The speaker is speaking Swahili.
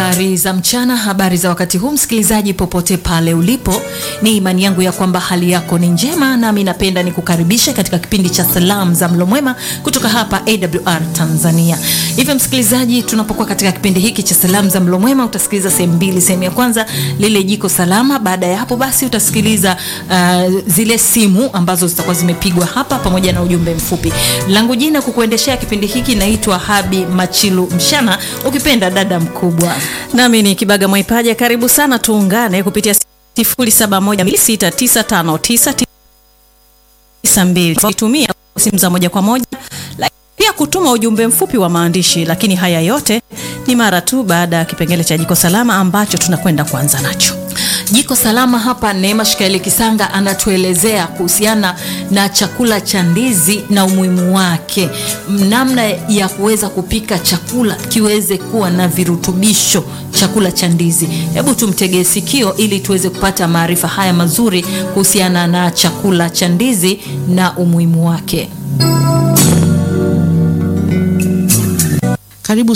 Habari za mchana, habari za wakati huu, msikilizaji popote pale ulipo, ni imani yangu ya kwamba hali yako ni njema, nami napenda nikukaribisha katika kipindi cha salamu za mlo mwema kutoka hapa AWR Tanzania. Hivyo msikilizaji, tunapokuwa katika kipindi hiki cha salamu za mlo mwema, utasikiliza sehemu mbili. Sehemu ya kwanza lile jiko salama, baada ya hapo basi utasikiliza uh, zile simu ambazo zitakuwa zimepigwa hapa pamoja na ujumbe mfupi. Langu jina kukuendeshea kipindi hiki naitwa Habi Machilu Mshana, ukipenda dada mkubwa. Nami ni Kibaga Mwaipaja, karibu sana, tuungane kupitia 0716699992 tumia simu za moja kwa moja, pia kutuma ujumbe mfupi wa maandishi. Lakini haya yote ni mara tu baada ya kipengele cha jiko salama ambacho tunakwenda kuanza nacho. Jiko salama hapa, Neema Shikaeli Kisanga anatuelezea kuhusiana na chakula cha ndizi na umuhimu wake, namna ya kuweza kupika chakula kiweze kuwa na virutubisho, chakula cha ndizi. Hebu tumtegee sikio ili tuweze kupata maarifa haya mazuri kuhusiana na chakula cha ndizi na umuhimu wake. Karibu